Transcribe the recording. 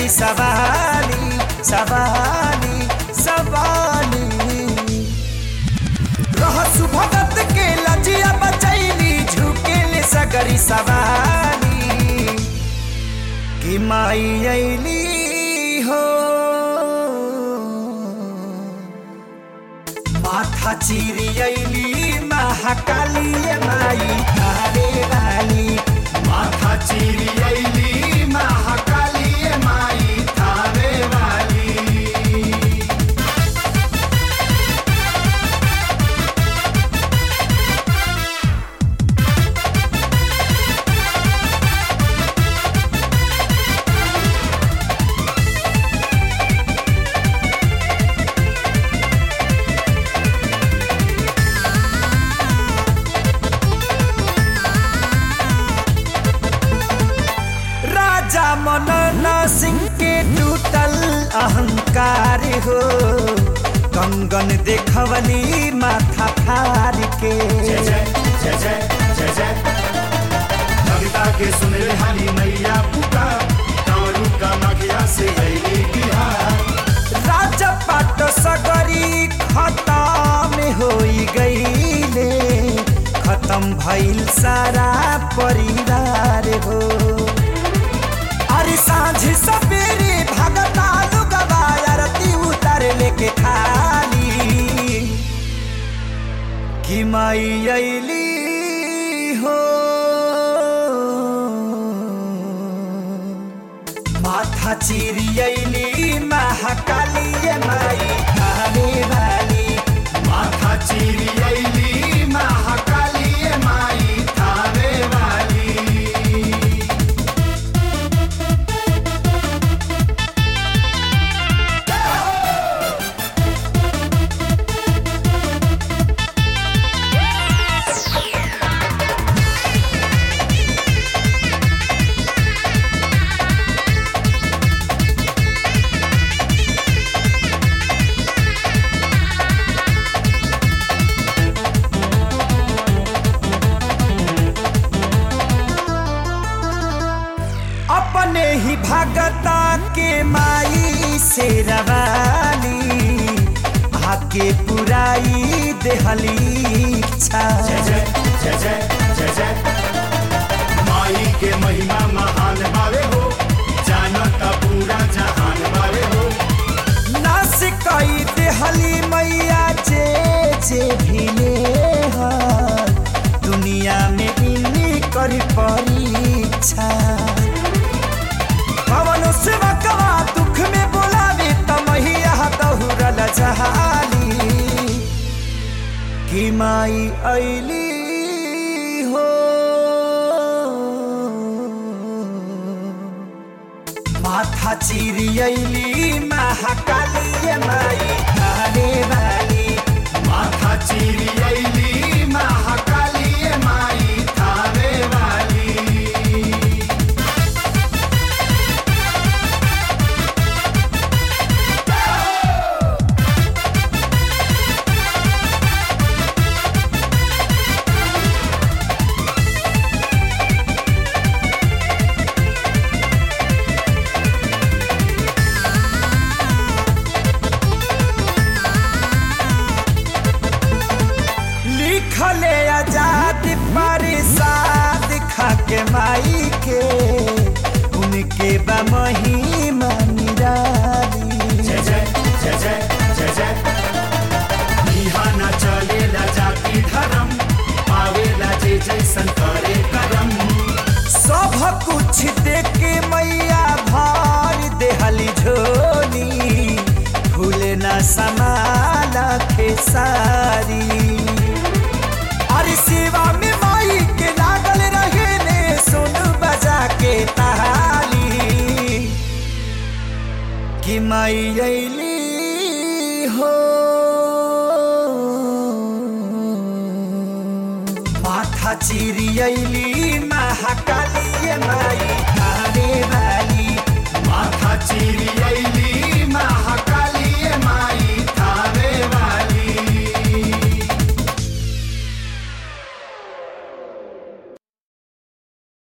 सगरी सवाली सवाली सवाली रहसु भगत के लजिया बचैली झुकेले सगरी सवाली कि माई अली हो माथा चिरी अली महाकाली माई थारे वाली माथा चीरी अली महाकाली माई थावे वाली राजा मनन सिंह के टूटल अहंकार हो कंगन देखवली माथा फार के जय जय जय जय जय जय कविता के सुन रे हरी मैया पुकार कारू का मखिया से अली बिहार राजा पाट सगरी खत्म होई गईले खत्म भइल सारा परिवार हो अरे सांझ सवेरे भगता लुगवा आरती उतर लेके थाली कि माई अली हो माथा चिरी अली महाकाली माई थाने वाली माथा चीरी अली महाकाली माई थावे वाली अपने ही भगता के माई से रवाली आके पुराई देहली इच्छा जय जय जय जय जय जय माई के महिमा महान बावे हो जानत पूरा जहान बावे हो नास कई देहली मैया जे जे भिले हर दुनिया में इन्हीं कर परीक्षा पवन सेवकवा दुख में बोलावे तमहिया दहुरल जहाली कि माई अली हो माथा चिरी अली महाकाली माई थाने वाली माथा चीरी अली महाकाली माई थावे वाली लिखले आजाद परिसाद खाके माई के उनके बा महिमा निराली जय जय जय जय जय जय इहाँ न चलेला जाति धर्म पावेला जे जैसन करे करम सब कुछ देख के मैया भर देहली झोली फूल न समाला खेसारी अरे सेवा में माई के लागल रहे ने सुन बजा के ताली कि माई अली हो माथा चिरी अली महाकाली माई थाने वाली माथा चीरी अली